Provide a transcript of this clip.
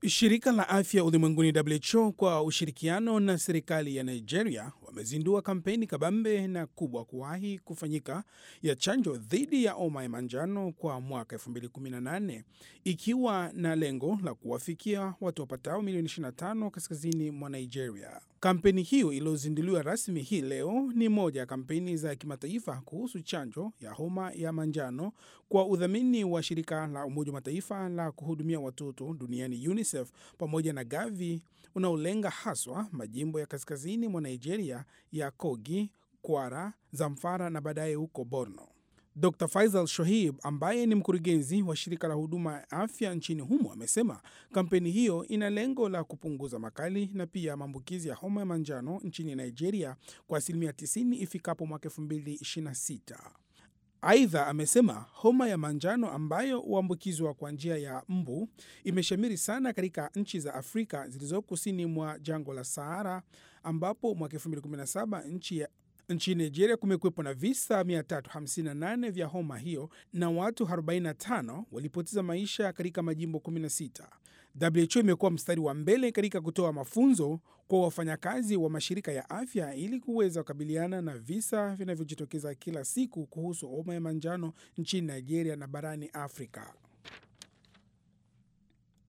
Shirika la afya ulimwenguni WHO kwa ushirikiano na serikali ya Nigeria wamezindua kampeni kabambe na kubwa kuwahi kufanyika ya chanjo dhidi ya homa ya manjano kwa mwaka 2018 ikiwa na lengo la kuwafikia watu wapatao milioni 25 kaskazini mwa Nigeria. Kampeni hiyo iliyozinduliwa rasmi hii leo ni moja ya kampeni za kimataifa kuhusu chanjo ya homa ya manjano kwa udhamini wa shirika la Umoja wa Mataifa la kuhudumia watoto duniani UNICEF pamoja na Gavi unaolenga haswa majimbo ya kaskazini mwa Nigeria ya Kogi, Kwara, Zamfara na baadaye huko Borno. Dr Faisal Shohib ambaye ni mkurugenzi wa shirika la huduma ya afya nchini humo amesema kampeni hiyo ina lengo la kupunguza makali na pia maambukizi ya homa ya manjano nchini Nigeria kwa asilimia 90 ifikapo mwaka 2026. Aidha, amesema homa ya manjano ambayo huambukizwa kwa njia ya mbu imeshamiri sana katika nchi za Afrika zilizo kusini mwa jangwa la Sahara, ambapo mwaka 2017 nchi ya nchini Nigeria kumekuwepo na visa 358 vya homa hiyo na watu 45 walipoteza maisha katika majimbo 16. WHO imekuwa mstari wa mbele katika kutoa mafunzo kwa wafanyakazi wa mashirika ya afya ili kuweza kukabiliana na visa vinavyojitokeza kila siku kuhusu homa ya manjano nchini Nigeria na barani Afrika.